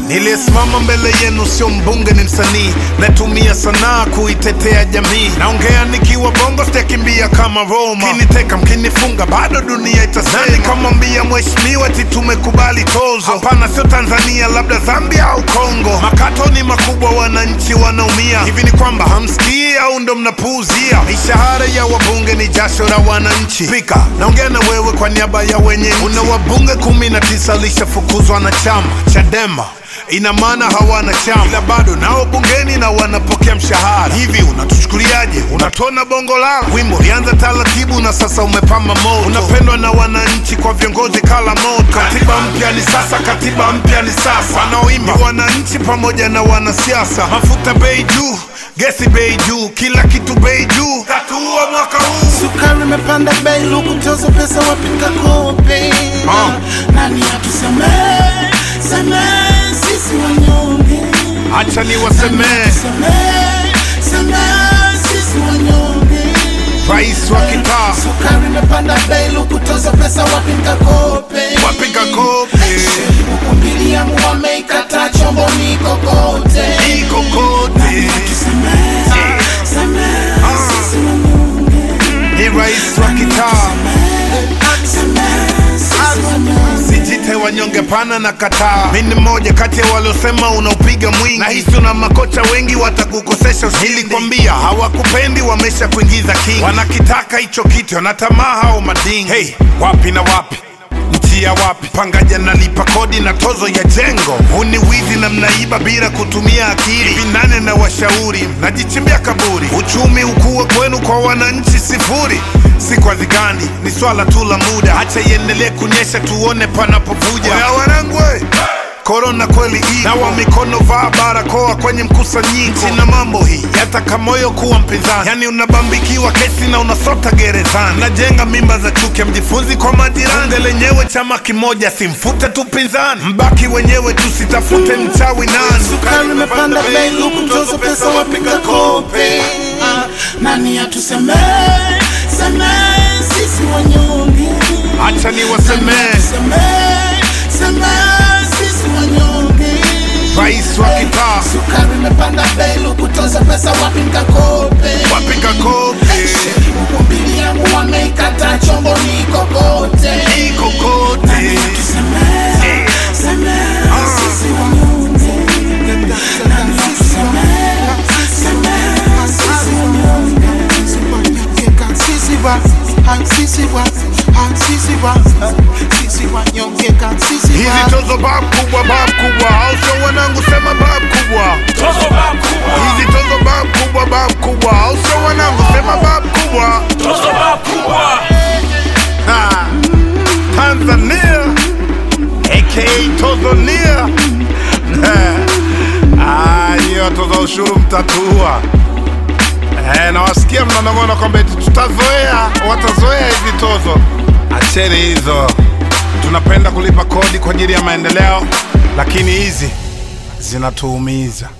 Niliyesimama mbele yenu sio mbunge, ni msanii. Natumia sanaa kuitetea jamii. Naongea nikiwa bongo, sitakimbia kama Roma. Mkiniteka mkinifunga, bado dunia itasema. Nani kamwambia mheshimiwa eti tumekubali tozo? Hapana, sio Tanzania, labda Zambia au Kongo. Makato ni makubwa, wananchi wanaumia. Hivi ni kwamba hamsikii au ndo mnapuuzia? Mishahara ya wabunge ni jasho la wananchi. Spika, naongea na wewe kwa niaba ya wenye nchi. Una wabunge kumi na tisa lishafukuzwa na chama Chadema ina maana hawana chama, ila bado nao bungeni na wanapokea mshahara. Hivi unatuchukuliaje? Unatona bongo lala. Wimbo ulianza taratibu na sasa umepamba moto, unapendwa na wananchi kwa viongozi kala moto. Katiba mpya ni sasa, katiba mpya ni sasa. Wanaoimba ni wananchi pamoja na wanasiasa. Mafuta bei juu, gesi bei juu, kila kitu bei juu. Tatuua mwaka huu Sukari imepanda bei, luku tozo pesa wapika kope. Ah. Nani atusemee, semee sisi wanyonge. Acha niwasemee, Semee, semee sisi wanyonge. rais wa kitaa Sukari imepanda bei, luku tozo pesa wapika kope. wapiga kope Huku mbili yangu wameikata chombo ni kokote. iko kote, Semee, semee sisi wanyonge. ni rais wa kitaa Semee sisi wanyonge. Sijite wanyonge pana na kataa. Mi ni mmoja kati ya waliosema unaupiga mwingi, na hisi una makocha wengi watakukosesha ushindi. Nilikwambia hawakupendi, wamesha kuingiza kingi, wanakitaka hicho kitu, wanatamaa hao madingi. Hey, wapi na wapi njia wapi? Pangaja nalipa kodi na tozo ya jengo. Huu ni wizi na mnaiba bila kutumia akili. Hivi nane na washauri najichimbia kaburi. Uchumi ukue kwenu, kwa wananchi sifuri. Si kwa zigani, ni swala tu la muda. Acha iendelee kunyesha, tuone panapovuja. Oya wanangu, we! Korona kweli ipo, nawa mikono, vaa barakoa kwenye mkusanyiko. Sina mambo hii yataka moyo kuwa mpinzani, yani unabambikiwa kesi na unasota gerezani. Najenga mimba za chuki, mjifunzi kwa majirani. Bunge lenyewe chama kimoja, simfute tu pinzani, mbaki wenyewe, tusitafute mchawi nani. Sukari imepanda bei, luku tozo pesa wapiga kope. Ah, Nani atusemee, semee sisi wanyonge. Acha niwasemee, Semee, semee sisi wanyonge. rais wa kitaa Sukari imepanda bei, luku tozo pesa wapiga kope. wapiga kope Huku mbili yangu wameikata chombo ni kokote. iko kote. Semee, semee sisi wanyonge. Nani atusemee, semee sisi wanyonge. Hizi tozo bab kubwa, bab kubwa, au sio wanangu? Sema bab kubwa. Tozo bab kubwa, Hizi tozo bab kubwa, bab kubwa, au sio wanangu? Sema bab kubwa. tozo bab kubwa. Ha. Tanzania aka Tozonia. Ah, hiyo watoza ushuru mtatua. Eh, nawasikia mnanong'ona kwamba eti tutazoea, watazoea hizi tozo. Acheni hizo, tunapenda kulipa kodi kwa ajili ya maendeleo, lakini hizi zinatuumiza.